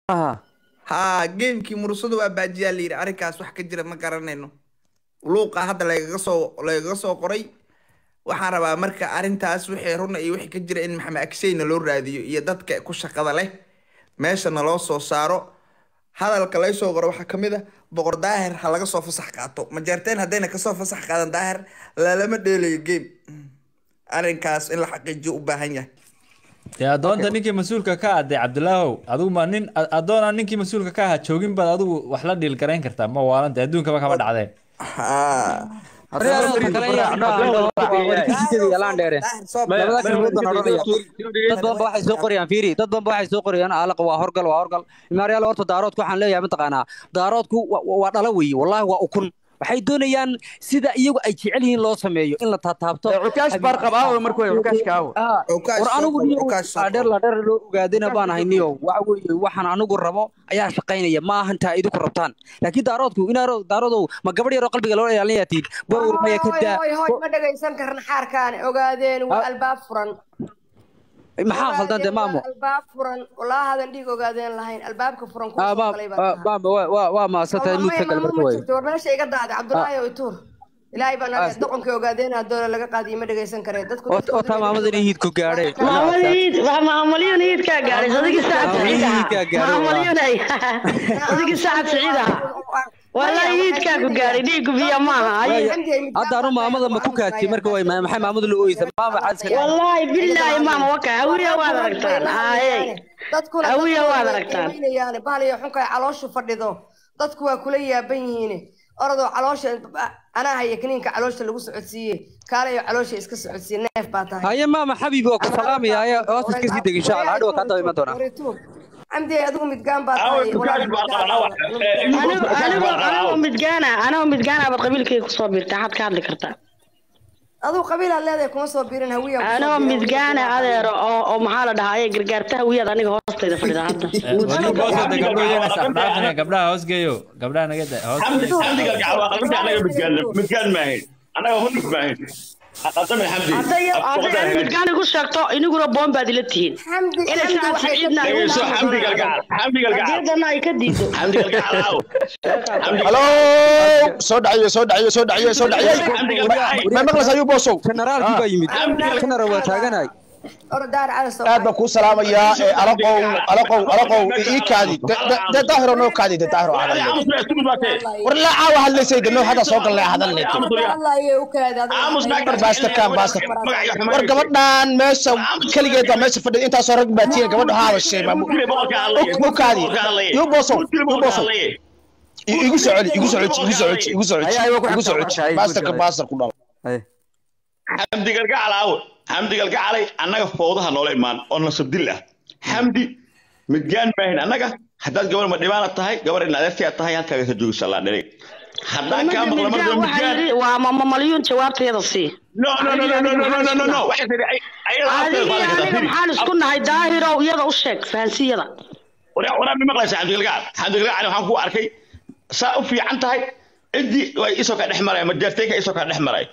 aha haa geemkii mursadu waa baajiyaa layidhi arrinkaas wax ka jira ma garanayno luuqa hadda lagaga soo lagaga soo qoray waxaan rabaa marka arrintaas wixii runa iyo wixii ka jira in maxamed agseyna loo raadiyo iyo dadka ku shaqada leh meeshana loo soo saaro hadalka lay soo qoro waxaa kamid ah boqor daahir ha laga soo fasax qaato majeerteen haddayna kasoo fasax qaadan daahir lalama dheelayo game arrinkaas in la xaqiijiyo u baahan yahay dee addoonta ninkii mas-uulka ka ah dee cabdilaahow adigu ma nin addoona ninkii mas-uulka ka ahaa joogin baad adigu wax la dhiil garayn kartaa ma waalanta adduunkaba kama dhacdeen dad badan ba waxay soo qorayaan fiiri dad badan ba waxay soo qorayaan alaqa waa horgal waa horgal imaaryaal horta daaroodku waxaan leeyahay mataqaanaa daaroodku waa dhala weeye wallahi waa ukun waxay doonayaan sida iyagu ay jecel yihiin loo sameeyo in la taataabto cukaash baar qabaa marka way cukaash kaawo war anigu ladheer ladheer loo ogaadina baan ahay niyo waxa weeye waxaan anigu rabo ayaa shaqaynaya ma ahan taa idinku rabtaan laakiin daaroodku inaa daaroodow ma gabadh yaroo qalbiga loo ilaalinaya tiid bawr maya ka daa hoy hoy ma dhagaysan karna xaarkaan ogaadeen waa albaab furan maxaa khaldan dee maamo albaab furan walaa hadan dhiig ogaadeen lahayn albaabka furan maama waa waa maasantahay muudka gal marka way war meesha iga daaday cabdulaahi oo ituur ilaahay baan ade doqonkii ogaadeen haddoola laga qaadiyo ma dhagaysan karee dadku oo taa maamadan hiidku gaadhay maamalyun hiidkaa gaadhay sadigi sacad siciid ahaa maamalyun sadigi sacad siciid ahaa والله يدكا كغاري ديك بيا ما هاي هذا رو مامada ma ku kaajay marka way maxay maamadu la ooyisa maama xaska والله بالله ماما وكا هويا waad aragtaan هاي dadkuna هويا waad aragtaan yani bahaliyo xunka ay calooshu fadhido dadku waa kula yaaban yihiin orodoo caloosha anaa haya kaniinka caloosha lagu socodsiiyey kaalayo caloosha iska socodsiiye neef baa tahay haye maama xabiibi waa ku salaamaya hoos iska sii deg insha allah hadhow kaa daba iman doonaa عمدي أدوم متقام بطاي أنا متقانا أنا متقانا بقبيل كي كصوبير تحت كاد لكرتا أدو قبيلة اللي كما صوبيرين هوية أنا متقانا هذا أو أو محل ده هاي قرقرتها هوية أنا هوست إذا فريدة هذا gabdhaha hoos geeyo gabdhaha naga da hoos midgaan maahayn anaga hunug maahayn hadday hadday midgaan igu sheegto iniguna boon baad ila tihiin inay saacad siciidna hadiyadana ay ka diido halo soo dhaciyo soo dhaciyo soo dhaciyo soo dhaciyo ma maqlas ayuu boosow generaalkii baa yimid general waa taaganay aad baan kuu salaamayaa alaqow alaqow alaqow ii kaadi de daahiro noo kaadi de daahiro war la caawa hadlaysay de noo hadda soo galnay hadalnay war baasta kaan baasta war gabadhan meesha keligeed baa meesha fadhida intaasoo rag baa tiina gabadha ha hadashay mu kaadi yuu boosow yuu boosow igu soo celi igu soo celi igu soo celi igu soo celi igu soo celi baastarka baastar ku dhalo xamdi galgacalaawo xamdi galgacalay annaga fowdaha noola imaan oo nasabdil ah xamdi midgaan maahin annaga haddaad gabar ma dhibaana tahay gabar in adeertiya tahay halkaaga ka joogisa laa dhalay haddaan kaa maqla marka midgaan waa mama malyuun jawaabteeda sii no no no no no no no no no no waxay tiri adiga aniga maxaan isku nahay daahirow iyada u sheeg fahansiyada waraa mi maqlaysa xamdi galgacal xamdi galgacal waxaan ku arkay saa u fiican tahay ciddii way isoo ka dhex maray majeerteenka isoo ka dhex maray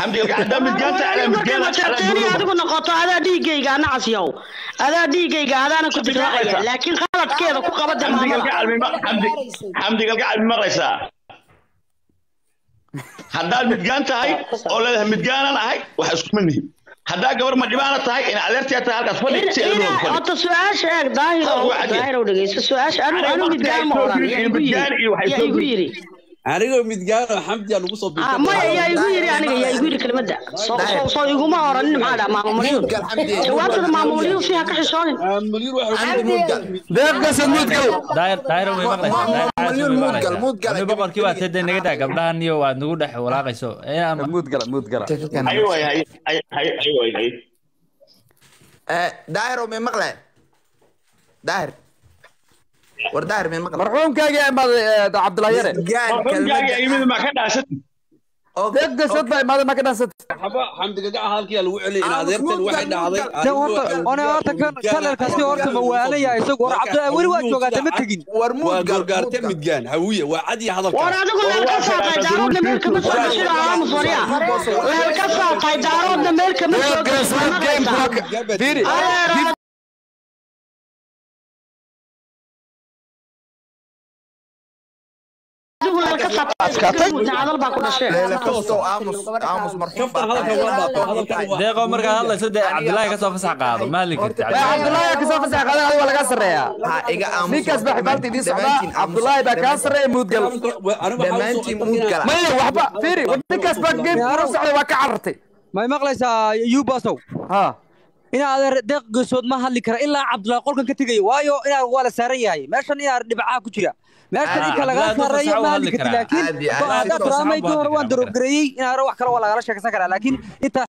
adigu noqoto adaa dhiigayga anacas yow adaa dhiigayga adaana ku difaacaya laakiin qaladkeeda ku qaba xamdi galgacal mi maqlaysaa haddaad midgaan tahay oo leedahay midgaanan ahay waxa isku mid nihin haddaa gabar ma dhibaana tahay in adeertiya tahay halkaas fadhi si horta su-aasha eeg daahirow daahirow dhegeyso su-aasha anu anu midgaan ma oran yaa igu yiri anigoo midgaano xamdi aan ugu soo maya yaa igu yiri aniga yaa igu yiri kelmadda soo soo soo iguma oranin maxaa dhaa maama malyuun jawaabtada maama malyuun fiiha ka xishoonin deeqkasa muudgal daayir daayir way maqlaysaa boqorkii waa tede naga daa gabdhahan iyo waad nagu dhex walaaqayso muudgala muudgala daahiro may maqlay daahir war daahir may maqlay marxuumkaagii imaaday cabdullahi yare marxuumkaagii imid ma ka dhaasat deeqkasad baa imaaday ma ka dhansat xaba xamdi gagaca halkii lagu celiyay in adeertan waxay dhacday ona horta kanalkaasi horta ma waanaya isagu war cabdullahi weli waa joogaata ma tegin war waa goorgaarte midgaan hawiye waa cad iyo hadalka war adigu meel ka saatay daaroodna meel kama soo sida aamus warya meel ka saatay daaroodna meel kama soo adigu la ka Adkaatay. qaatay hadal baa ku dhasheen leela kasto aamus aamus marxuum Kaftan hadalka waa baato, hadalkan waa- deeqo markaad hadlayso dee cabdilaahi kasoo fasax qaado maalin karti cabdullaahi kasoo fasax qaadan adiga waa laga sarreeyaa ha iga aamus ninkaas baa xibaalta idiin socdaa cabdullaahi baa kaa sarreeya muudgal dhammaantiin muud gala maya waxba fiiri ninkaas baa geemka ula socday waa ka carartay may maqlaysaa yubasow ha inaa adeer deeq geesood ma hadli kara ilaa cabdullaahi qolkan ka tegaya waayo inaa waa la saaran yahay meeshan inaa dhibcaha ku jira meeshan inka lagaa Cabdullaahi saareeyo dadka ma sax u hadli hadli karti karaa. laakiin Aad iyo aad. haddaad Dadka sax u tiraamaydii hore hadli waan karaa. darobgareeyey inaa hore wax kale waa lagala sheekaysan karaa laakiin intaa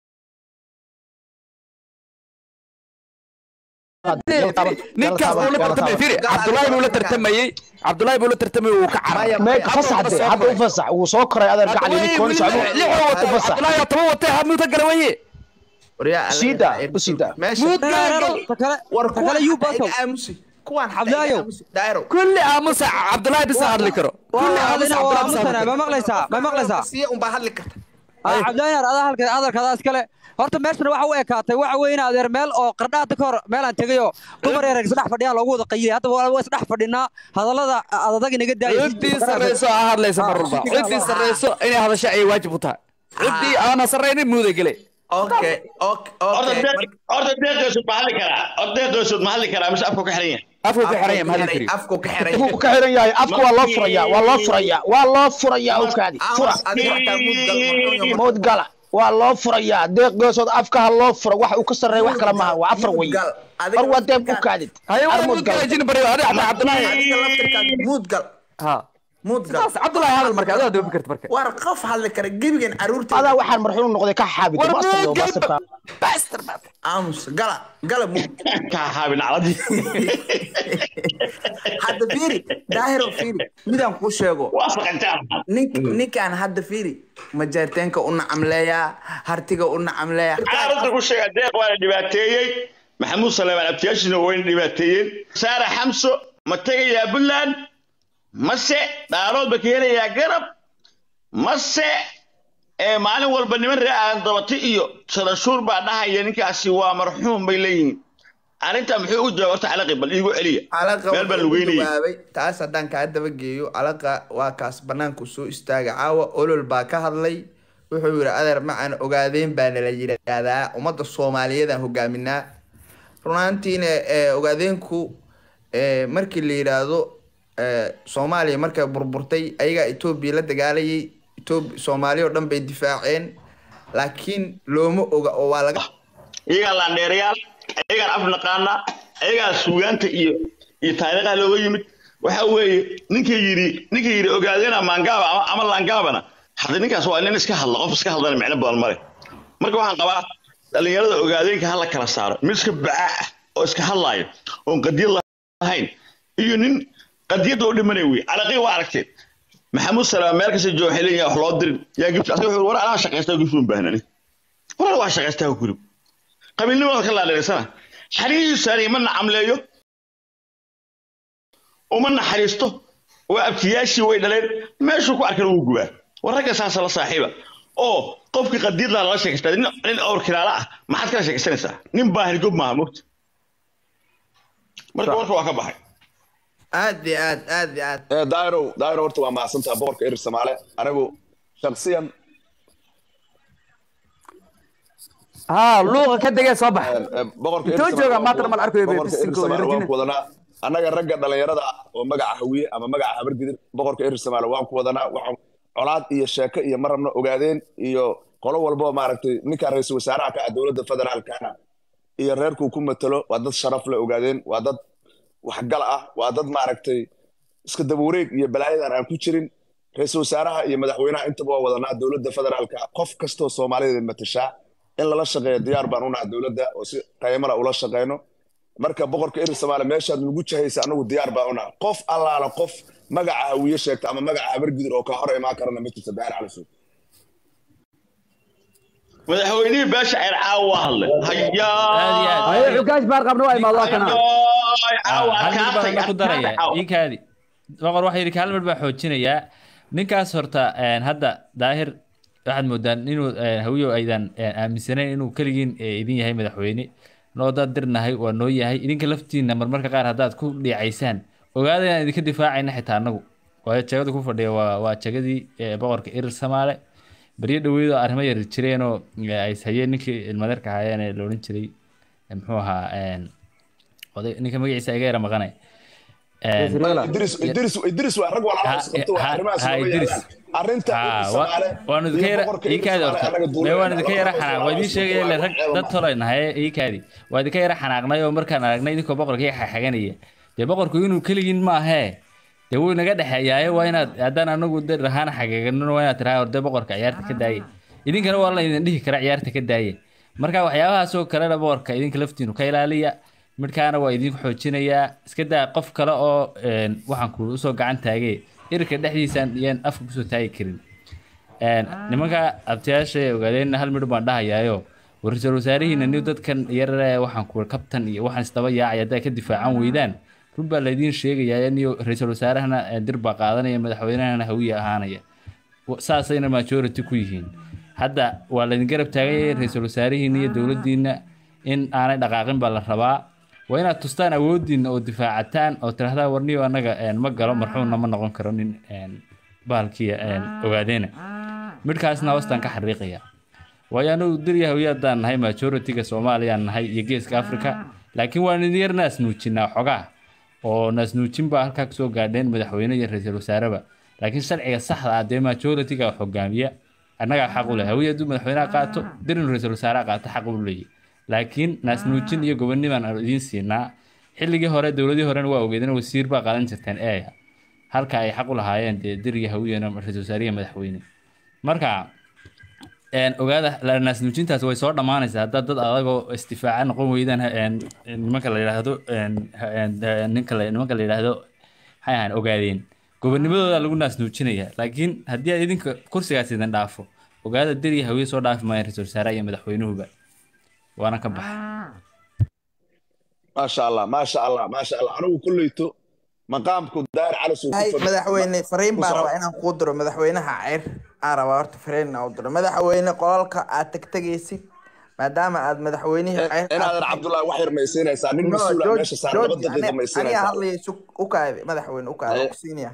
ninkaas buu la tartamay fiiri cabdullaahi buu la tartamayey cabdullaahi buu la tartamayey wuu ka caray meeg fasax de hadda u fasax wuu soo koray adeer gacali nin kooni socdo u fasax cabdullaahi toban watay hamuuta garawaye Siida, u siida. muud gaaro ta kale ta kale yubasow aamusi kuwaan Cabdilaayow. daayro kulli aamusa cabdullaahi bisa hadli karo kulli aamusa cabdullaahi bisa hadli ma karo maqlaysaa ma maqlaysaa siya unbaa hadli karta cabdilaahi naar adaa halka hadalkaada iskale horta meeshan waxa u ekaatay waxa weeye in adeer meel oo qardhaada ka hor meelaan tegayoo dumar yar isdhex fadhiyaan loogu wada qayilay hadda waa isdhex fadhinaa hadallada adag inaga daayay ciddii sarreyso aa hadlaysa mar walba ciddii sarreyso inay hadasho ayay waajib u tahay ciddii aana sarreynin muuday gele okay okay horta okay deeq- horta deeqeesood ma hadli karaa horta deeqeesood ma hadli karaa mise afku ka xiran yahay afku ka xiran yahay ma hadli kariyo afku ka xiran afku ka xiran yahay afku waa loo furayaa waa loo furayaa waa loo furayaa awkaadi fura aamus adiga xataa muud gal marxuum mood gala waa loo furayaa deeq geesood afka ha loo fura wax uu ka sarreeya wax kale maaha waa afar wey gal mar waa deeq u kaadid haye waa armood muud gala gala jin bariyo adiga xataa cabdullaahi adiga laftirkaada muud gal ha muud gal saas cabdullaahi hadal marka adaa doobi karta marka war qof hadli kara gebigan caruurta adaa waxaan marxuum noqday ka xaabid war master muud yo gala masterka bastard baad aamus gala gala muud kaa haabin caladii hadda fiiri daahiro fiiri midaan kuu sheego waa faqantaan nink ninkaan hadda fiiri majaarteenka u nacamleeyaa hartiga u nacamleeyaa caaradda ku sheega deeq waa la dhibaateeyey maxamuud saleemaan abtiyaashina wayna dhibaateeyeen saara xamso ma tegayaa puntland mase dhaarood ba ka helayaa garab mase ee maalin walba niman ree aadan dabati iyo sadashuur baa dhahaya ninkaasi waa marxuum bay leeyihiin arrintaa muxuu u jawaab horta calaqi bal iigu celiya calaqa meel baa wuxuu lugeynayay jawaabay taas haddaan kaa daba geeyo calaqa waa kaas banaanku soo istaaga caawa olol baa ka hadlay wuxuu yidhi adeer macaan ogaadeen baa nala yidhaahdaa ummadda soomaaliyeedaan hogaaminaa runaantiina eh, ogaadeenku eh, markii la yidhaahdo eh, soomaaliya markay burburtay ayagaa etoobiya la dagaalayay etoobi soomaaliya oo dhan bay difaaceen laakiin looma oga oo waa laga iyagaa laandheerayaal iyagaan af naqaana iyagaa suugaanta iyo iyo taariikhaha looga yimid waxa weeye ninka yidhi ninka yidhi ogaadeena maangaaba ama, ama laangaabana hadda ninkaas waa nin iska hadla qof iska hadlana micno badan male marka waxaan qabaa dhallinyarada ogaadeenka ha la kala saaro mid iska bacaa ah oo iska hadlaayo oon qadiyad lahayn iyo nin qadiyadda u dhimanay wey calaqii waa aragteen maxamuud salaam meel kasta jooga waxay leeyihin wax loo dirin yaa gibsi asaga wuxuu war anaa shaqaysta gibsi un baahnani war waa shaqaystaa gurib qabiilnimada ka laadheersana xariihiisaani ma nacamleeyo uma naxariisto waa abtiyaashii way dhaleen meeshuu ku arkana wuu gubaa war ragga saasa la saaxiiba oo qofkii qadiidlaa lala sheekaystaa nin nin awr kilaala ah maxaad kala sheekaysanaysaa nin baahan gob maaha mogta marka warka waa ka baxay aad iyo aad aad iyo aad ee daairow daairow horta waa mahadsantaha boqorka erir soomaale anigu shaksiyan ها لوغا كدغه soo bax boqorka Intoo jooga maanta mal arkayo bay boqorka erir bisinko soomaale waan Virginia. ku wadanaa annaga ragga dhalinyarada ah oo magaca hawiye ama magaca habargidir boqorka erir soomaale waan ku wadanaa waxaan colaad iyo sheeko iyo ma rabno ogaadeen iyo qolo walbo maaragtay ninka ra-iisul wasaaraha ka ah dowladda federaalkana iyo reerkuu ku matalo waa dad sharaf le ogaadeen waa dad waxgal ah waa dad maaragtay iska daba wareeg iyo balaayadan aan ku jirin ra-iisul wasaaraha iyo madaxweynaha intaba waa wadanaa dowladda federaalka qof kastoo soomaalida matashaa in lala shaqeeyo diyaar baan unaha dowladda oo si qaymala ula shaqeyno marka boqorka erir soomaaliya meeshaad nagu jahaysa anagu diyaar baan unaha qof allaala qof magaca hawiye sheegta ama magaca habargidir oo ka hor imaan karana ma jirta daahir cali suud madaxweynihii beesha ceer caawa waa hadlay hayaa هاي عكاش بار قبل واي ما الله كان caawa hal mid baan adkaatay ku daraya adkaatay ii kaadi boqor waxa yidhi kaalmar baa xoojinayaa ninkaas horta een, hadda daahir waxaad moodaan inuu een, hawiyo aydan een, aaminsanayn inuu keligiin ee, idin yahay madaxweyne noo dad dirnahay waa noo yahay idinka laftiina marmarka qaar haddaad ku dhiicaysaan ogaada inaan idinka difaacayna xitaa annagu waayo jagada ku fadhiya waa waa jagadii ee, boqorka irir samaale baryo dhaweydoo arrimo yar jireenoo ee, ay hayeen ninkii ilmadeerka ahaayeen ee la odhan jiray ee, muxuu ahaa een, oday ninka magaciisa iga yara maqanay Een, idris idris idris waa rag walaalo isqabto waa arrimahaas ha lama idris yaalaan arrinta ha irir wa- samaale waanu idinka iyo yara boqorka ii irir kaadi samaale horta annaga mee duulayna waan idinka yara labada xanaaq waa idiin sheegaya le rag dad tolay nahay ii kaadi waa idinka yara xanaaqnay oo markaan aragnay idinkoo boqorka ii xaxaganaya dee boqorku inuu keligiin maahee dee wuu inaga dhexeeyaaye waa inaad haddaan anagu de rahaan xagaganino waa inaad tiraha horde boqorka ciyaarta ka daaye idinkana waa la idin dhihi kara ciyaarta ka daaye marka waxyaabahaasoo kalena boqorka idinka laftiinu ka ilaaliya midkaana waa idin xoojinayaa iska daa qof kale oo een, waxaan ku usoo gacan taagee irka dhexdiisaan iyaan afka kusoo taagi karin Een, nimanka abtiyaasha ee ogaadeen hal midh baan dhahayaayo ra-iisul wasaarihiina niw dadkan yarare waxaan ku kabtan iyo waxaan isdaba yaacay hadday ka difaacan weydaan run baa laydiin sheegayaa niyo ra-iisul wasaarahana ee, dir baa qaadanaya madaxweynahana hawiye ahaanaya Wa- saasayna majority ku yihiin hadda waa laydin garab taagay ra-iisul wasaarihiina iyo dowladdiina in aanay dhaqaaqin baa la rabaa waa inaad tustaan awoodiina oo difaacataan oo tiraahdaa warniyo annaga een, ma galo marxuumna ma noqon karo nin een, bahalkiya een, ogaadeena midhkaasna hoostaan ka xariiqaya waayo anagu dirya hawiyaadaan nahay majority-ga soomaaliyaan nahay iyo geeska africa laakiin waan idin yar naasnuujinaa xogaa oo naasnuujin baa halkaa kasoo gaadheen madaxweyne iyo ra-iisul wasaareba laakiin sharciga saxda ah dee majority-ga hogaamiya annagaa xaq u leh hawiye hadduu madaxweynaha qaato dirin ra-iisul wasaaraha qaato xaq u leeyahy laakiin naasnuujin iyo gobonimaan aan idiin siinaa xilligii hore dowladii horena waa ogeedeen wasiir baa qaadan jirteen eeya halka ay xaq u lahaayeen dee diriga hawiyena ra-iisul wasaariya madaxweyne marka een, ogaada la- naasnuujintaas way soo dhammaanaysaa haddaad dad adagoo isdifaaca noqon weydaan een, nimanka la yidhaahdo een, een, een, ninka la- nimanka la yidhaahdo maxay ahaan ogaadeen gobonimadooda lagu naasnuujinaya laakiin haddii aad idinka kursigaas idin dhaafo ogaada diriya hawiye soo dhaafi maayan ra-iisul wasaaraha iyo madaxweynuhuba waana ka baxa maasha allah maasha allah maasha allah anigu kulleyto maqaamku daar calis uu ku hay fadhiyo. madaxweyne fariin ku baan socda. rabaa inaan kuu diro madaxweynaha ceyr aan rabaa horta fariin inaan u diro madaxweyne qolalka aad tegtegaysid maadaama aad madaxweynihii ceyr inaadan cabdullaahi wax yar maysiinaysaa nin mas-uul ah meesha saaran laba daqiiqa aniga maysiinaysaa hadlaya sug u kaade madaxweyne u kaade Eh. ku siinaya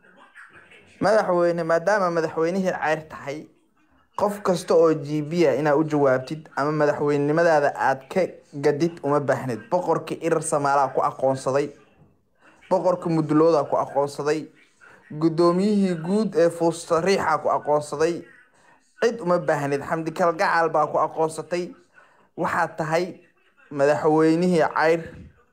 madaxweyne maadaama madaxweynihii ceyr tahay qof kasta oo jibiya inaad u jawaabtid ama madaxweynenimadaada aad ka gadid uma baahnid boqorkii irir samaalaa ku aqoonsaday boqorka mudulooda ku aqoonsaday guddoomiyihii guud ee fuustariixa ku aqoonsaday cid uma baahnid xamdi kalgacal baa ku aqoonsatay waxaad tahay madaxweynihii ceyr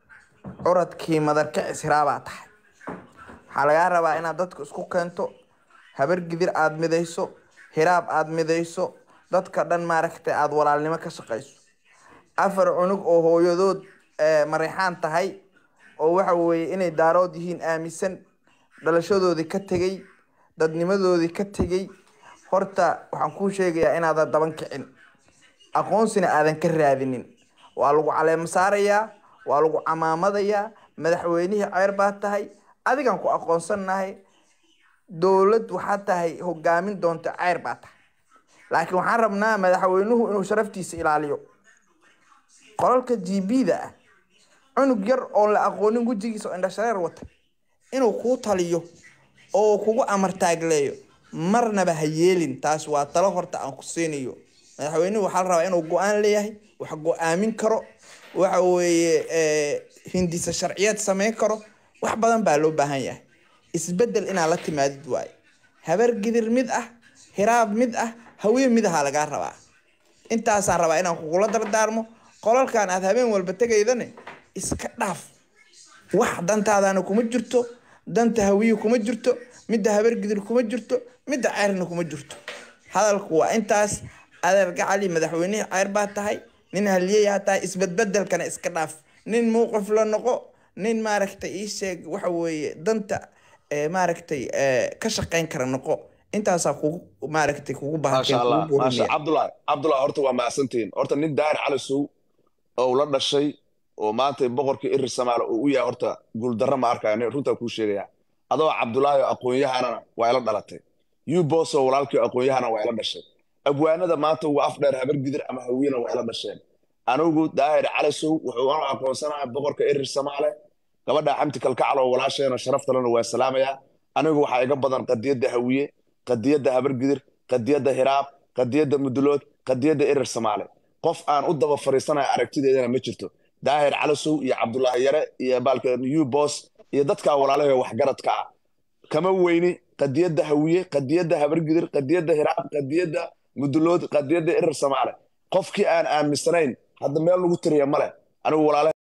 curadkii madarkicis hiraabaa tahay waxaa lagaa rabaa inaad dadka isku keento habar gidir aad midayso hiraab aad midayso dadka dhan maaragtay aad walaalnimo ka shaqayso afar cunug oo hooyadood eh, mareexaan tahay oo waxa weeye inay daarood yihiin aaminsan dhalashadoodii ka tegey dadnimadoodii ka tegey horta waxaan kuu sheegayaa inaadan daban kicin aqoonsina aadan ka raadinin waa lagu caleemo saarayaa waa lagu camaamadayaa madaxweynihii ceyr baa tahay adigan ku aqoonsannahay dowlad waxaa tahay hogaamin doonta ceyr baa tahay laakiin waxaan rabnaa madaxweynuhu inuu sharaftiisa ilaaliyo qolalka g b da ah cunug yar oon la aqoonin wejigiisa oo indhashareer wata inuu kuu taliyo oo kugu amartaagleeyo marnaba ha yeelin taas waa talo horta aan ku siinayo madaxweynuhu waxaa la rabaa inuu go-aan leeyahay wax go-aamin karo waxa weeye eh, hindisa sharciyeed sameyn karo wax badan baa loo baahan yahay isbedel inaad la timaadid waaye habar gidir mid ah hiraab mid ah haween mid ahaa lagaa rabaa intaasaan rabaa inaan kugula dardaarmo qolalkan aad habeen walba tegaydane iska dhaaf wax dantaadana kuma jirto danta hawiye kuma jirto midda habar gidir kuma jirto midda ceyrna kuma jirto hadalku waa intaas adeer gacali madaxweynihii ceyr baa tahay nin haliyayaa tahay isbedbedelkana iska dhaaf nin muuqif la noqo nin maaragtay ii sheeg waxa weeye danta eh, maaragtay eh, ka shaqayn kara noqo intaasaa kugu maaragtay kugu maasha allah baahantay maasha cabdullaahi cabdullaahi horta waa mahadsantihiin horta nin daar calisow oo la dhashay oo maanta boqorkii irir samaale oo u yahay horta guuldarro ma arkaya nin runtaa kuu sheegaya adoo cabdullaahi oo aqoon-yahanana waa ila dhalatay yuboso walaalkii aqoon-yahana waa ila dhashay abwaanada maanta ugu af dheer habar gidir ama hawiyena waa ila dhasheen anigu daahir calisow wuxuu anu aqoonsanaha boqorka irir samaale gabadha xamti kalkacal oo walaasheena sharaftalena waa salaamayaa anigu waxaa iga badan qadiyadda hawiye qadiyadda habargidir qadiyadda hiraab qadiyadda mudulood qadiyadda erer samaale qof aan u daba fariisanaya aragtideedana ma jirto daahir calasow iyo cabdulaahi yare iyo baalka new boss iyo dadkaa walaalaha waxgaradka ah kama weyni qadiyadda hawiye qadiyadda habargidir qadiyadda hiraab qadiyadda mudulood qadiyadda erer samaale qofkii aan aaminsanayn hadda meel lagu tiriya male anigu walaalaha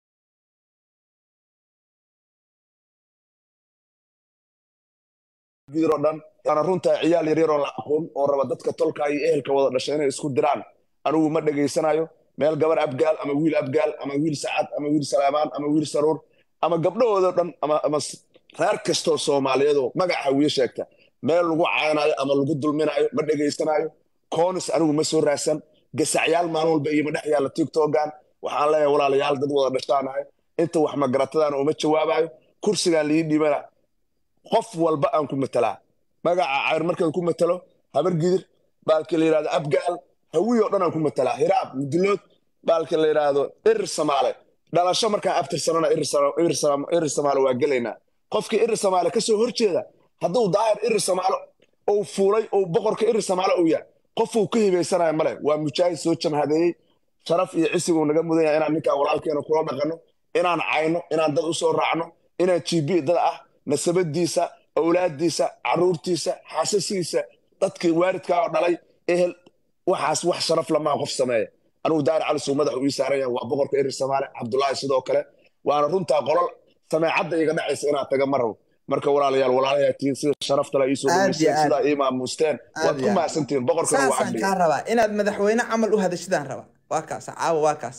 oo dhan ana runtaa ciyaal yaryar oo la aqoon oo raba dadka tolka iyo ehelka wada dhashay inay isku diraan anigu ma dhegaysanayo meel gabar abgaal ama wiil abgaal ama wiil sacad ama wiil salaamaan ama wiil saruur ama gabdhahoodao dhan ama ama reer kastoo soomaaliyeedoo magaca hawiye sheegta meel lagu caynayo ama lagu dulminayo ma dhegaysanayo koonis anigu ma soo raadsan gasacyaal maalin walba iyo ma dhex yaalla tiktokan waxaan leeyahay walaalayaal dad wada dhashtaanahay inta wax magaratadaan uma jawaabayo kursigaan lii dhibana qof walba aan ku matalaa magaca cayr markaan ku matalo habargidir baalka la yidhahdo abgaal hawiy oo dhan aan ku matalaa hiraab mudulood baalka la yidhaahdo erir samaale dhalasho markaan abtirsanana erir samaale waa gelaynaa qofkii erir samaale ka soo horjeeda hadduu daahir erir samaale ou fuulay ou boqorka erir samaale uu yahay qofuu ka hibaysanaya male waa mujaahid soo jamhadeeyey sharaf iyo cisiguu naga mudan yahay inaan ninkaa walaalkeena kula dhaqanno inaan cayno inaan dad u soo raacno inaan gb dad ah nasabadiisa awlaadiisa caruurtiisa xaasasiisa dadkii waaridkaa oo dhalay ehel waxaas wax sharaf lamaa qof sameeya anigu daari cali suu madax uu ii saaran yahay waa boqorka erir samaale cabdulaahi sidoo kale waana runtaa qolol sameecadda iga dhacaysa inaan taga ma rabo marka walaalayaal walaalayaa tihiin sida sharaftala iisoo dhaweysteen sidaa ii maamuusteen waad ku mahadsantihiin boqorkana waa saasaan kaa rabaa inaad madaxweyne camal u hadashadaan rabaa waa kaas caawa waa kaas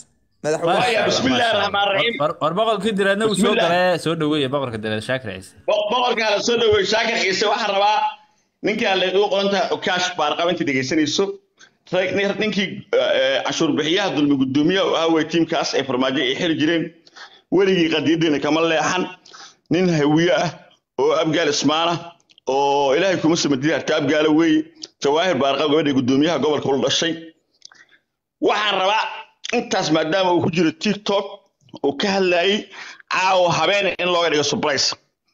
war boqorkii direedna uu soo galay soo dhaweeye boqorka direed shaakir ciise boqorkaa la soo dhaweeye shaakir ciise waxaan rabaa ninkaan la igu qoran tahay okaash baarqaba intii dhegaysanayso ninkii cashuur bixiyaha dulmi gudoomiyaha u ahaa wey tiimkaas ay farmaajo ay xiri jireen weligii qadiyadiina kama leexan nin hawiye ah oo abgaal ismaana oo ilaahay kuma samadili harta abgaala weeye jawaahir baarqab gabadha gudoomiyaha gobolka ula dhashay waxaan rabaa intaas maadaama uu ku jiro tiktok uu ka hadlayay caawa habeene in looga dhigo surprise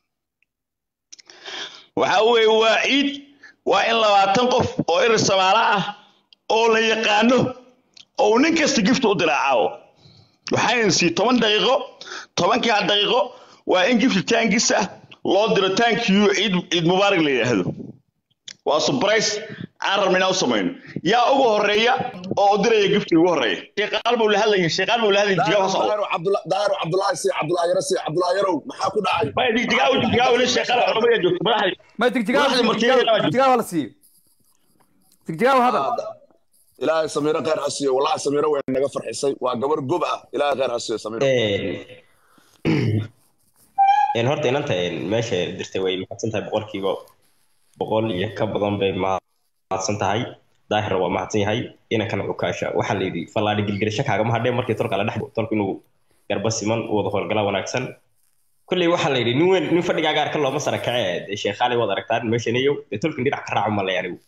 waxa weeye waa ciid waa in labaatan qof oo erir samaala ah oo la yaqaano oo nin kasta gift u diraa caawo waxaan sii toban daqiiqo tobankaa daqiiqo waa in gift taankiisa loo diro taankiyu ciid ciid mubaarak la yidhaahdo waa surprise aan rabna inaan u samayno yaa ugu horeeya oo u diraya gifti ugu horeeya sheeqaal buu la hadlaya sheeqaal buu la hadlaya jigaa hoos daahir cabdulaahi si cabdulaahi yare si cabdulaahi yarow maxaa ku dhacay ma jigaa jigaa wala sheeqaal xormaya joogto madaxda ما تكتيكاو تكتيكاو ولا سي تكتيكاو هذا ilaahay samiiro khayr ha siiyo wallahi samiiro way naga farxisay waa gabar gob ah ilaahay khayr ha siiyo samiiro een horta inanta meesha dirtay way mahadsan tahay boqolkiiba boqol iyo ka badan bay mahadsan tahay daahir waa mahadsan yahay inankana cukaasha waxaa la yidhi fallaadhi gilgilasho kaagama hadheen markii tolka la dhex tolka inuu garba siman u wada howlgala wanaagsan kolley waxaa la yidhi nin weyn nin fadhigaa gaarka looma sara kace dee sheekhaali waad aragtaan meeshanayow dee tolkin dhinac ka raacu malay anigu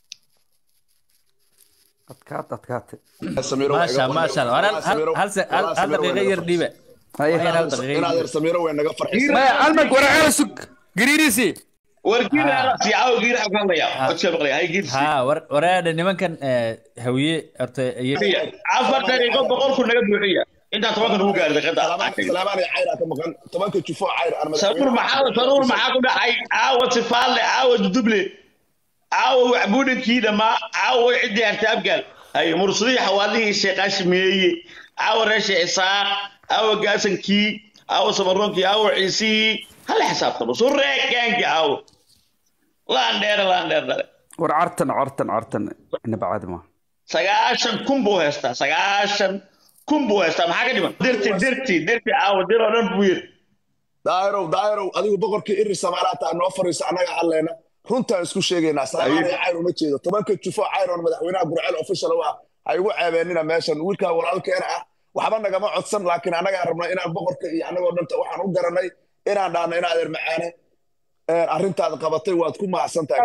adkaat adkaat maasha maasha hal hal hal daqiiqo yar dhiiba inaad yar samiiro way naga farxisay ما علمك ورا على سك قريريسي wargiirsi caawo giir xag hadlaya codka maqlaya hay giirsi ha war waraadha nimankan hawiye horta afar daqiiqo boqolku naga buuxiya intaa tobanka nagu gaari daqiiqada salaamaan iyo cayr ka maqan tobanka jufo cayr aan saruur maxaa saruur maxaa ku dhacay caawa sifaale caawa duduble caawa waxbuudhankii dhammaa caawa ciddii harta abgaal hay mursadihii xawaalihii sheeqaashmeeye caawa reesha isaaq caawa gaasankii caawa samaroonkii caawa ciisihii hala xisaabtamo sureekaanki caawa laan dheere laan dheer dhale war cartan cartan cartan ina bacad ma sagaashan kun buu haystaa sagaashan kun buu haystaa maxaa ka dhiman dirti dirti dirti caawa dir oo dhan buu yiri daahirow daahirow adigu boqorkii iri samaalaata noo fariiso annaga hadleena runtaan isku sheegaynaa salaamaan iyo cayr uma jeedo tobanka jufo cayr oon madaxweynaha burceel official u ah ha igu ceebeenina meeshan wiilkaa walaalkeena ah waxba nagama codsan laakiin annagaa rabnaa inaan boqorka iyo annagoo dhanta waxaan u garanay inaan dhaahno in adeer macaane arrintaad qabatay waad ku mahadsan tahay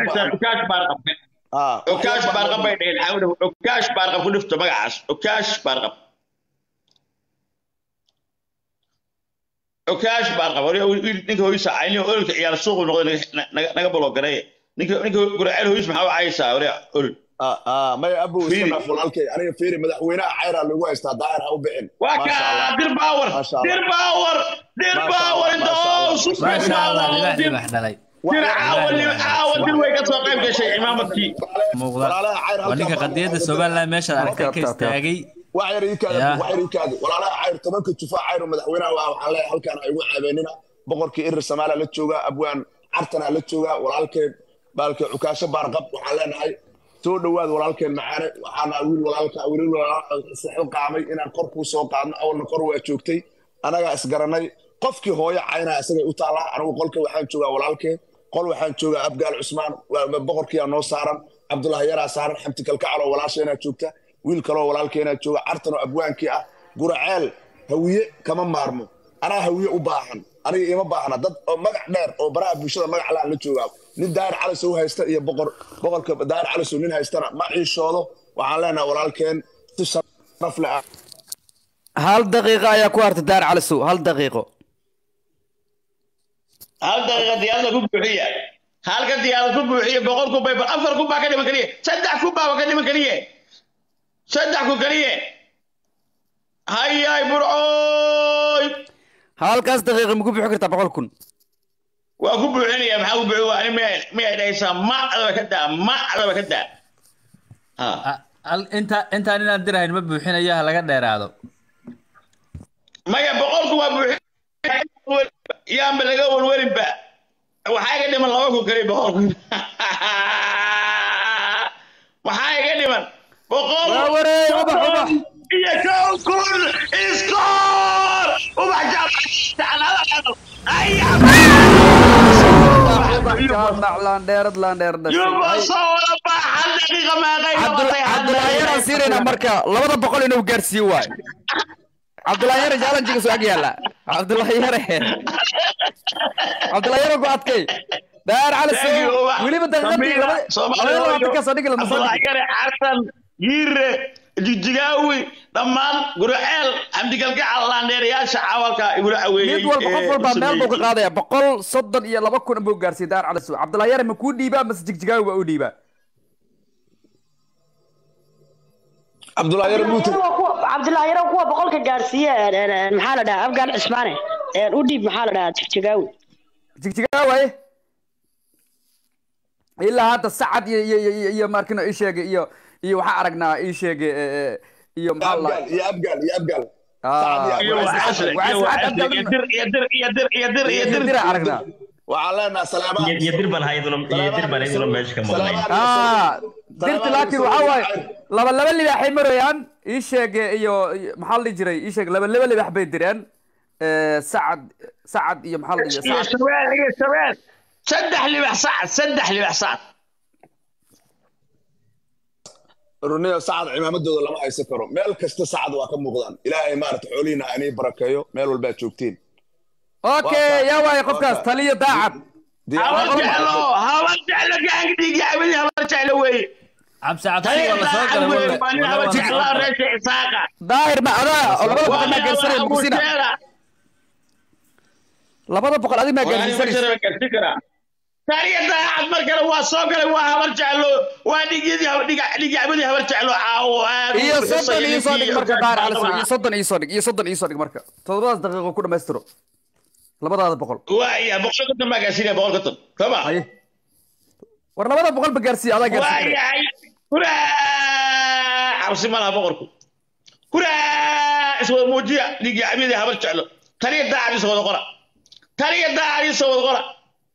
okaash baarqab bay dheheen xawda okaash baarqab ku dhifto magacaas okaash baarqab cukaash baan qaba wariya wiil ninka hooyisa cayni ololka ciyaar suuqu noqday naga- naga naga bologaray ninka ninka guraceel hooyis maxaa u caysaa wariya olol maya abu iska Fiiri. dhaaf walaalkay aniga fiiri madaxweynaha cayraa lagu haystaa daahir ha u bixin waa Maasha Allah. kaa dir baawar Maasha Allah. dir baawar dir Maasha baawar Allah, inta Maasha oo Allah. super maasha allah libax dir libax dhalay dir caawa li- caawa dir way ka soo qayb gashay imaamadkii muuqda walaalaha cayr waa ninka halkaa qadiyadda somaliland meeshaad aragtay ka istaagay wax yar ii kaada Yaa. wax yar ii kaada walaalaha cayr tobanka jufaa cayr oo madaxweynaha waa waxaan leeyahay halkaan ha igu caabeenina boqorkii irir samaala la joogaa abwaan cartana la joogaa walaalkeen baalkee cukaasho baarqab waxaan leenahay soo dhowaad walaalkeen macaane waxaana wiil walaalka wiil walaalka qaamay inaan kor kuu soo qaadno awalna kor waa joogtay anagaa isgaranay qofkii hooyo caynaa isagay u taallaa anigu qolka waxaan joogaa walaalkeen qol waxaan joogaa abgaal cusmaan waa- boqorkiyaa noo saaran cabdulahi yaraa saaran xamti kalkacaloo walaasheenaa joogta wiil kaloo walaalkeenaa jooga cartanoo abwaankii ah guraceel hawiye kama maarmo anaa hawiye u baahan aniga ima baahna dad oo magac dheer oo baraha bulshada magac laan la joogaa nin daahir calisow haysta iyo boqor boqorka daahir calisow nin haystana ma ciishoodo waxaan leenahay walaalkeen si sharaf leh ah hal daqiiqo ayaa ku hartay daar calisow hal daqiiqo hal daqiiqa diyaarada ku buuxiya halka diyaarada ku buuxiya boqol kun bay afar kun baa ka dhiman keliye saddex kun baa ka dhiman keliye saddex kun keliye hayay burcooy halkaas daqiiqo ma ku bixi kartaa boqol kun waa ku buuxinaya maxaa ku buuxin waa ani miyay miyay dhahaysaa ma adaba ka daa ma adaba ka daa Al- inta intaan inaan dirahayn ma buuxinayo ha laga dheeraado maya boqolku waa buuxin yaanba laga welwelinba waxaa iga dhiman laba kun keliya boqol kun maxaa iga dhiman boqol Waa wareey, ubax, ubax. iyo kow kun iskoor ubax jaclada naclaan dheerad laan dheer yuba soo wada baa hal daqiiqa maaqay cabdulaahi yaraan siinaynaa marka labada boqol inuu gaarsiiyo waay cabdulaahi yare jaalanjiga soo ag yaala cabdulaahi yare cabdulaahi yare ku adkay daar cali soo weliba daqiiqadii laba laba labaatan ka soo dhigi la masoo dhigi Abdullah Xasan Giire Jigjigawi dhammaan Gurceel Xamdigalgacal laandheerayaasha cawalka igula caweeyay mid walba qof walbaa meel buu ka qaadaya boqol soddon iyo laba kun buu gaarsiiyey daar cali soo cabdulaahi yare ma kuu dhiibaa mase jigjigaawi baa u dhiibaa cabdulaahi yare muute cabdilaahi yaro kuwa boqolka gaarsiiye maxaa la dhahaa afgaan cismaane u dhiib maxaa la dhahaa jigjigaawi jigjigaawi waaye ilaa hadda sacad iyo iyo iyo iyo markino ii sheegay iyo iyo waxaa aragnaa ii sheegay iyo maxaa la abgaal iyo abgaal iyo abgaal iyo waxaasle iyo waxaasle iyo dir iyo dir iyo dir iyo dir iyo dir dira aragnaa waxaan leenahay salaamaan iyo dirban hayaduna iyo dirban hayaduna meesha ka maqnayn ah dirti laakiin waxaa waaye laba laba libaaxay marayaan ii sheeg iyo iyo- maxaa la dhihi jiray ii sheeg laba laba libaax bay direen Eh, sacad sacad iyo maxaa la dhihi iyo sacad shabeel iyo shabeel saddex libax sacad saddex libax sacad runiyo sacad cimaamadooda lama haysan karo meel kasta sacad waa ka muuqdaan ilaahay maarata xoolihiina inay barakeeyo meel walbaa joogtiin okay yaa waaye qofkaas taliyo daacad habar jeclo habar jeclo gacanka dhiigga cabadi habar jeclo weeye cabsi cabsi waa la soo galay walle waa nin habar jeclaa reesha isaaqa daahir ma adaa oo labada boqol waa maa gaarsanay nin mugsina abuteera labada boqol adig maa waa nin gaarsiisanaysa bashara gaarsi karaa tariya daacad mar kale waa soo galay waa habar jeclo waa dhigyadii dhiga cabadii habar jeclo caawo aad iyo soddon iyo soo dhig marka daahir cali soo iyo soddon iyo soo dhig iyo soddon iyo soo dhig marka todobadaas daqiiqo ku dhammaystiro labadaada boqol waaya boqol konton baa gaarsiinaya boqol konton soma haye war labada boqol ba gaarsiiya adaa gaarsiin kare waayahay huraa cabsi ma laha boqorku huraa iswada muujiya dhiigii cabadii habar jeclo taliya daacad isoo wada qora taliya daacad isoo wada qora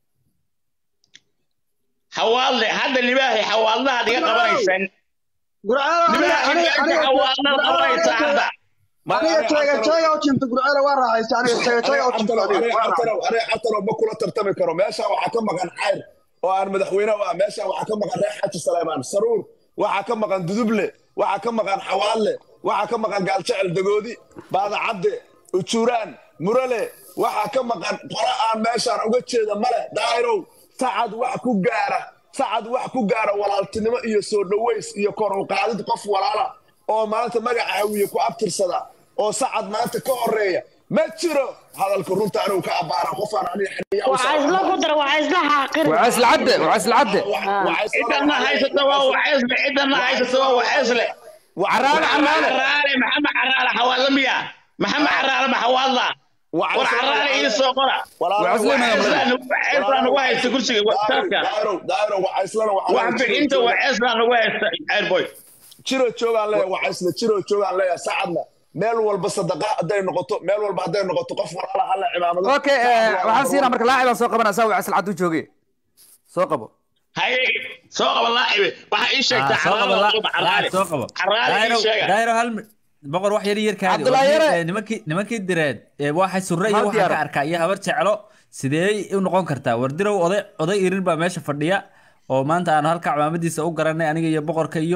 xawaadle hadda libaahi xawaadlaha dhiga qabanaysan libaahi meesha xawaadlaha qabanaysa hadda aniga teega teega u jimta gurcela waa raaxaysa aniga teega teega u jimta aniga cabtanow ma kula tartami karo meeshaan waxaa ka maqan cayr oo aan madaxweyne u ah meeshaan waxaa ka maqan reer xaji saleymaan saruur waxaa ka maqan duduble waxaa ka maqan xawaadle waxaa ka maqan gaaljecel dagoodi baadacadde ujuuraan murale waxaa ka maqan qora aan meeshaan uga jeeda male daahirow sacad wax ku gaara sacad wax ku gaara walaaltinimo iyo soo dhoweys iyo kor u qaadid qof walaala oo maanta magaca hawiye ku abtirsada oo sacad maanta ka horeeya ma jiro hadalka runta anigu ka abaara qofaan aniga xiniya u waxaa isla ku dara waxaa isla xaaqir waa isla cadde waa isla cadde cidana haysata waa waceesle cidana haysata waa waceesle Caraale, caraale. caraale maxamed caraale xawaadla miya maxamed caraale ma xawaadla war caraale ii soo qora waceesla nagu haysta kursiga taafka wax bixinta waceesla nagu haysta airboy jiro joogaan leeyahay wacaysle jiro joogaan leeyahay sacadna meel walba sadaqa hadday noqoto meel walba hadday noqoto qof walaala hala cimaamado okay eh, waxaan siinaa marka laacibaan soo qabanaa saa waa isla caddu jooge soo qabo haye soo qaba laacibe waxaa ii sheegtaa soo qabo caraale la- caraale soo qabo caraale ii Daayiro- sheega daayiro hal mi- boqor wax yar yarkaadi Cabdullaahi Yare. nimankii nimankii direed ee waxay surre iyo Hal waxaan diyaar. ka arkaa iyo habar jeclo sidee u noqon kartaa wardirow oday oday irir baa meesha fadhiya oo maanta aanu halka camaamadiisa u garanay aniga iyo boqorka iyo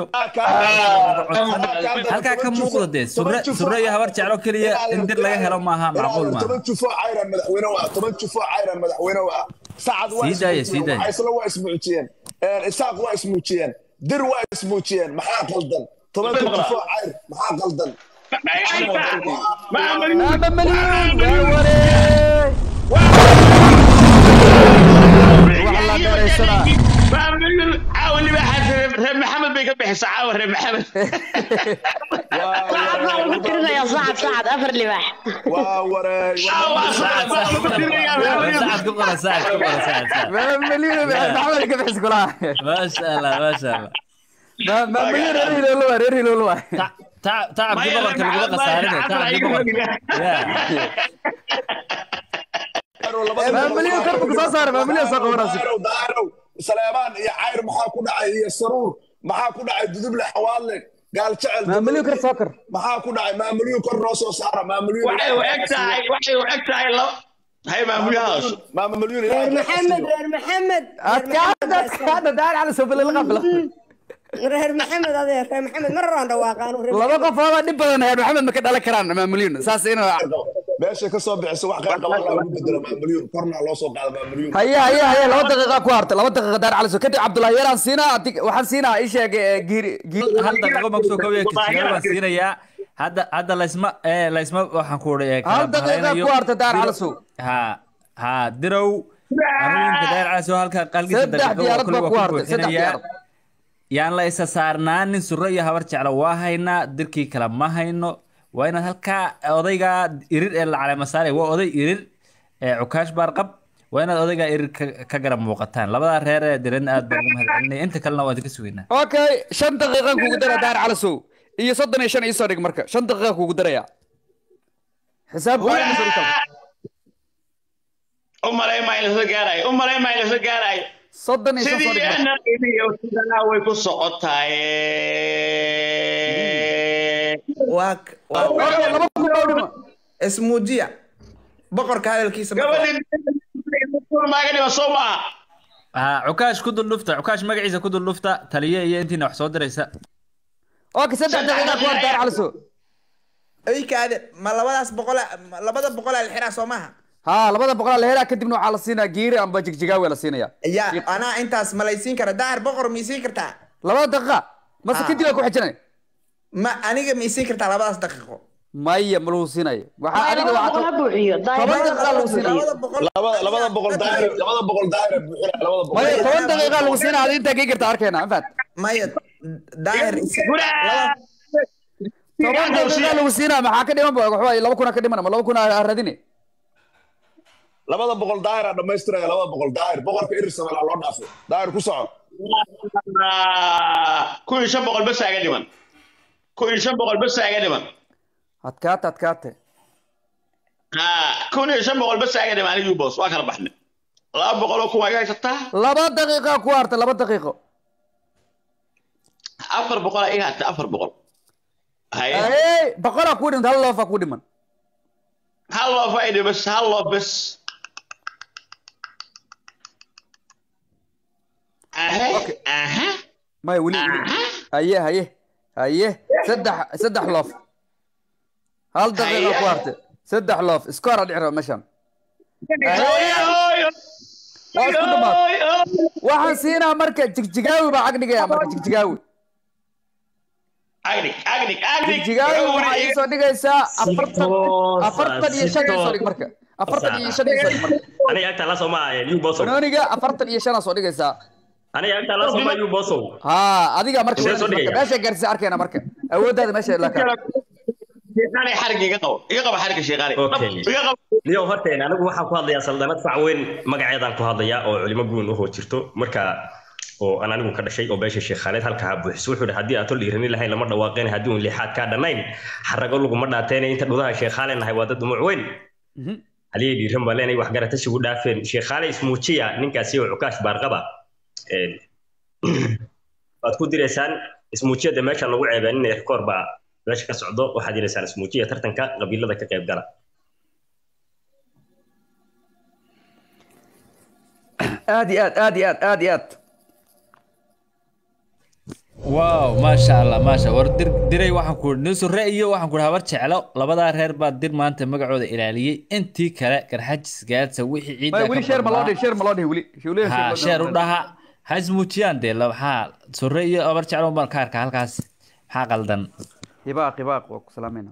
halkaa ka muuqda dee surre surre iyo habar jeclo keliya in dir laga helo maaha macquul maaha toban jufo cayran madaxweyne waa toban jufo cayran madaxweyne waa sacad waa Sii daaya, sii daaya. ismuujiyeen waa ismuujiyeen isaaq waa ismuujiyeen dir waa ismuujiyeen maxaa qaldan tobanka jufo cayr maxaa qaldan Maama Maliyun, waa wareey. Waxa la dheeraysanaa. caawa libaaxaas reer maxamed bay ka bixisa caawa reer maxamed sacad baa lagu tirinayaa sacad sacad afar libaax waa wareey caawa sacad baa lagu tirinayaa reer maxamed. sacad ku qora sacad ku qora sacad sacad Maama Maliyun, maxamed ka bixis kulaha. maasha allah maasha allah Maama Maliyun, reer Hiloolo waa, reer Hiloolo waa. Ta- tacabkii boqorka laguma khasaarinay tacabkii boqorka Yeah. Maama Maliyun kor buu kasoo saaray, Maama Maliyun soo qabanaysa. daarow daarow saleebaan iyo cayr maxaa ku dhacay iyo saruur maxaa ku dhacay duduble xawaadle gaal jecel Maama Maliyun kor soo kor. maxaa ku dhacay maamulyun kor noo soo saara maamulyun waxay u eg tahay waxay u eg tahay laba hay maamulyahaas maamulyun reer maxamed reer maxamed Adkaada, adkaada, daar cali soo bilay la qabla. reer maxamed adeer reer maxamed mar raan dhawaaqaan reer Laba qof oo dhib badan heer Maxamed ma ka dhalan karaan Maama Maliyun. Saas inuu meesha ka soo bixiso wax qayr qaba lagu bedelo maamulyun korna loo soo qaado maamulyun haye haye haye laba daqiiqa ku hartay laba daqiiqa daar cali soo kadib Cabdullaahi yaraan siinaa adig waxaan siinaa ii sheeg eh, giiri giiri hal daqiiqo ma kusoo koobiya kisiyada baan siinayaa hadda hadda laysma ee laysma waxaan ku odhay hal daqiiqa ku hartay daar cali soo ha ha dirow anuunka daar cali soo halka qalgiisa saddex daqiiqo diyaarad kulli baa waa ku ku hartay saddex buuxinayaa diyaarad yaan la isa saarnaanin surre iyo habar jeclo waa haynaa dirkii kale ma hayno waa inaad halkaa odayga irir ee la caleema saaray waa oday irir ee cukaash baarqab waa inaad odayga irir ka- ka garab muuqataan labadaa reer ee diran aad baan ugu mahadcelinaya inta kalena waan idinka sugaynaa okay shan daqiiqan kugu dara daar cali soo iyo soddon iyo shan iisoo dhig marka shan daqiiqa kugu daraya xisaab u malay maa in lasla gaarayo u malay maa in lasla gaarayo soddon iyo shan soo dhig marka. sidiina qiimiyo sidanaa way ku socotaye waa k- waa- Okay, laba kun oo dhima ismuujiya boqorka hadalkiisa boqor. gabadhii maaga dhima soo maaha ha cukaash ku dul dhufta cukaash magaciisa ku dul dhufta taliye iyo intiina wax soo diraysa okay saddex daqiiqa ku hartay daar cali soo eykaade ma labadaas boqol ma labada boqol al xiraa soo maaha ها labada boqol la helaa kadibna waxaa la siinaa giiri amba jigjigaawe la siinaya ya anaa intaas malaysiin kara daahir boqor miisiin kartaa labada daqiiqa mase Ah. kadib waa ku xijinay ma aniga miisiin kartaa labadaas daqiiqo maya ma lagu siinayo waxaa adiga labada waxaa boqol ha buuxiyo toban daqiiqa lagu siinaya labada boqol labada labada boqol daahir labada boqol daahir buuxina labada boqol maya toban daqiiqa lagu siinaya adi intaa kii karta arkayna anfaad maya daahir laba- toban daqiiqa lagu siinaya maxaa ka dhiman ba waxaa laba kuna ka dhiman ama laba kuna ha radine labada boqol daahir aa dhamaystiraya labada boqol daahir boqorka irir samela loo dhaafay daahir ku soco kun iyo shan boqol bes aga dhiman kun iyo shan boqol bes aga dhiman adkaate adkaate ha kun iyo shan boqol bes aga dhiman anigii boos waa kala baxnay laba boqol oo kun waa iga haysataa laba daqiiqa ku hartay laba daqiiqo afar boqol aa iga hartay afar boqol haye Hey, boqolaa ku dhiman hal loofa ku dhiman hal loo faa'iiday bes hal loo bes ahe aha maya weli weli haye haye haye saddex saddex loof hal daqiiqa ku hartay saddex loof iskoor aa dhici raba meeshan waa isku dhamaad waxaan siinaa marka jigjigaawi baa cag dhigaya marka jigjigaawi agnig agnig agnig jigjigaada waxaa ii soo dhigaysaa afartan afartan iyo shan ii soo dhig marka afartan iyo shan ii soo dhig marka aniga agtaa la sooma yu bosow banooniga afartan iyo shanaa soo dhigaysaa aniga agtaa la sooma yu bosow ha adiga marka Sidee soo dhigaya? meesha gaarsiisa arkayna marka awooddaada meesha la kala sheekhaani xariga iga qabo iga qabo xariga sheekhaani Okay. iga qabo niyo horteen anigu waxaan ku hadlayaa saldanad fac weyn magaceedaan ku hadlayaa oo culimo guun uhoo jirto marka oo aan anigu ka dhashay oo beesha sheekh khaalid halka ha buuxiso wuxuu yidhi haddii aad tol dhiirani lahayn lama dhawaaqeen haddii uun lixaad kaa dhannayn xarago laguma dhaateen inta dhudaha sheekh khaalid nahay waa dad dumuc weyn haliyay dhiiran baa leenay wax garatasigu dhaafeen sheekh khaalid ismuujiya ninkaasi oo cukaash baarqaba Een, waad ku direysaan ismuujiyada meesha lagu ceebeeninaya rikoor baa meesha ka socdo waxaad direysaan ismuujiya tartanka qabiilada ka qayb gala aad iyo aad aad iyo aad aad iyo aad waaw maasha allah maasha war dir diray waxaan ku nin surre iyo waxaan ku habar jeclo labadaa reer baa dir maanta magacooda ilaaliyey intii kale garxajis gaadsa wixii ciidda Maya, weli ka sheer ma loo badnaa- dhihin sheer ma loo dhihin weli weli ha sheer u dhaha ha ismuujiyaan dee la- maxaa surre iyo habar jeclo baan ka arkaa halkaas maxaa qaldan hibaaq hibaaq waa ku salaamayna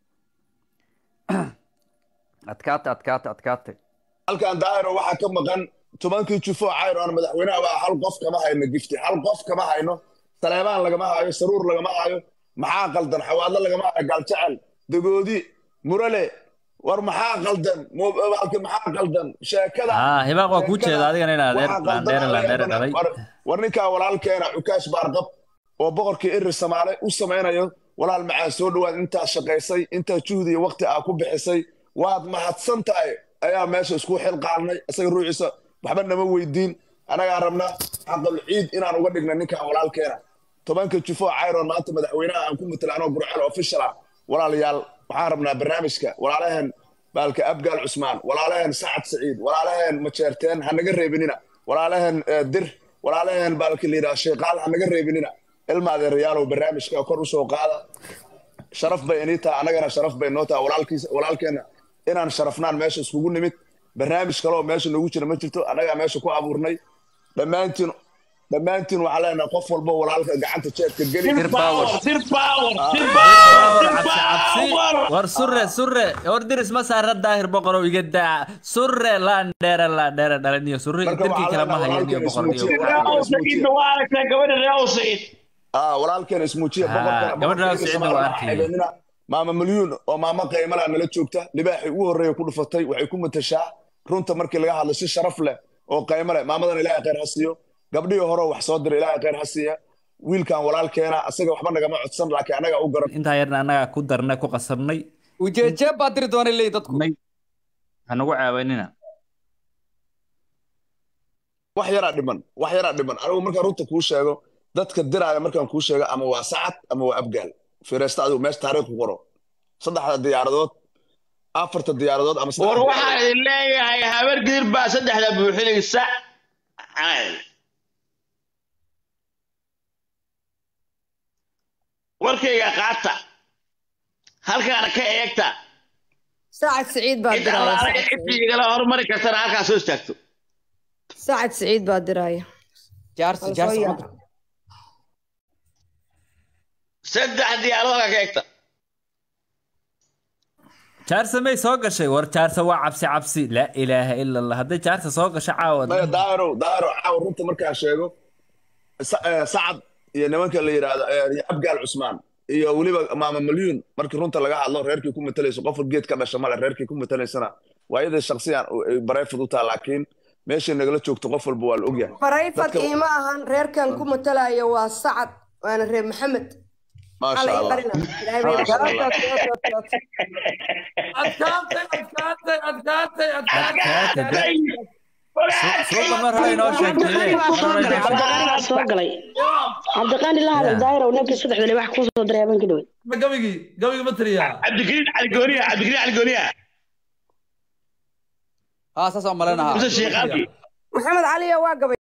adkaata adkaata adkaata halkan daahiro waxaa ka maqan tobankii jufo cayro aan madaxweynaha baa hal qof kama hayno gifti hal qof kama hayno saleebaan lagama hayo saruur lagama hayo maxaa qaldan xawaadlo lagama hayo galjecel dagoodi murale war maxaa qaldan Mo- halka maxaa qaldan sheekada ha hibaaq waa kuu sheekada jeeda adigana in adeer waxaa qaldan laandheere laandheere ayaa dhalay war- war ninkaa walaalkeena cukaash baarqab oo boqorkii iri samaale u samaynayo walaal macaa soo dhawaad intaa shaqaysay intaa juhdi iyo waqti aa ku bixisay waad mahadsan tahay ayaa meesha isku xilqaadnay isaga ruuxiisa waxba nama weydiin anagaa rabnaa xaqal ciid inaan uga dhigna ninkan walaalkeena tobanka jufo cayron maanta madaxweynaha aan ku matalaano burcel official ah walaalayaal waxaan rabnaa barnaamijka walaalaheen baalka abgaal cusmaan walaalaheen sacad saciid walaalaheen majeerteen ha naga reebinina walaalaheen eh, dir walaalaheen baalka layidhaha sheeqaal ha naga reebinina ilma adeerayaalow barnaamijka kor usoo qaada sharaf bay inii tahay annagana sharaf bay noo tahay walaalkiisa walaalkeena inaan sharafnaan meesha iskugu nimid barnaamij kale oo meesha noogu jira ma jirto annagaa meesha ku abuurnay dhammaantiin dhammaantiin waxaan leenahay qof walba walaalka gacanta jeedka geli war surre surre war diris ma saara daahir boqorow iga daa surre laandheere laandheere dhalan iyo surre Marka dirkii waxaa kale ma leenahay hayan iyo walaalkeen boqor iyo ah walaalkeen ismuujiya Ah, boqorkana gabadha boqorka Siciid Soomaaliya waa waxaa arkayay. xidhiidhina maama milyuun oo maamo qiimala nala joogta libaaxii ugu horreeya ku dhufatay waxay ku matashaa runta markii laga hadlo si sharaf leh oo qiimo leh maamadan ilaahay khayr ha siiyo gabdhihii hore wax soo diray ilaahay khayr ha siiya wiilkan walaalkeena asaga waxba nagama codsan laakiin annaga u garan intaa yarna annagaa ku darnay ku qasabnay ujeejeeb baa diri doonay leey dadku hanagu caawanina wax yaraa dhiman wax yaraa dhiman anigu markaan runta kuu sheego dadka diraaya markaan kuu sheego ama waa sacad ama waa abgaal fiireysta adigu meesha taariikh ku qoro saddexda diyaaradood afarta diyaaradood ama saddex war diyaaradood. waxaan idin leeyahay habar gidir baa saddexda buuxinaysa warkayga qaata halkaana ka eegta sacad siciid baa cid diraya allaale Sacad cidii Siciid. igala hormari kartana halkaa soo istaagto sacad siciid baa diraya jaarsi Waan jaarsi soo ma yaa- saddex diyaaradood halkaa ka eegta jaarsa may soo gashay war jaarsa waa cabsi cabsi laa ilaaha ila allah hadday jaarsa soo gasho caawa maya daahirow daahirow caawa runta markaan sheego Sa- eh, sacad iyo nimanka la yidhaahdo eh, iyo abgaal cusmaan iyo weliba maama milyuun markii runta laga hadlo reerkii ku matalayso qofka geed ka dhasha male reerkii ku matalaysana waa iyadii shaksiyan bareefud u taha laakiin meeshay nagala joogto qof walba waa la ogyahay barayfad Dadka- iima ahan reerkan ku matalaya waa sacad waana reer maxamed maasha Alla ii allah qarina. Ilaahay bay Maasha baraka. adkaatay adkaatay adkaatay adkaatay suuqa mar hore inoo sheegtay cabdiqaani baa soo galay cabdiqaani la hadal daahir ninkii saddexda le wax kusoo diray habeenkii dhaweyd gabigii gabigi ma tiriyaa cabdikariin cali gooniya cabdikariin cali gooniya haa saas aan maleynahaa mise sheekaalkii maxamed caliya waa gabay